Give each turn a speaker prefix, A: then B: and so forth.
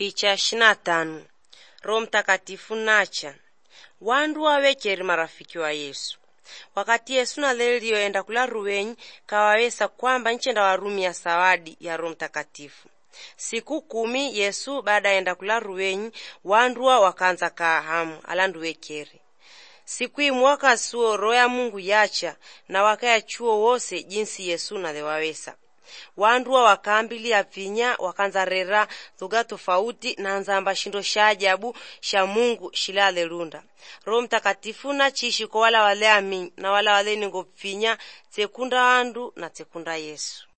A: Picha shina tano Roho Mtakatifu nacha wandu wawekeri marafiki wa Yesu wakati Yesu naleliyoenda kula ruwenyi kawawesa kwamba nchenda warumia sawadi ya Roho Mtakatifu. Siku kumi Yesu baada enda kula ruwenyi wanduwa wakanza kaa hamu alandu wekeri siku imwe wakasuo roho ya Mungu yacha na wakaya chuo wose jinsi Yesu nalewawesa wanduwa wakaambilia vinya wakanza rera lugha tofauti na nzamba shindo sha ajabu sha Mungu shilale lunda Roho Mtakatifu nachishi kwa wala wale amini na wala wale ningo vinya tsekunda wandu na tsekunda Yesu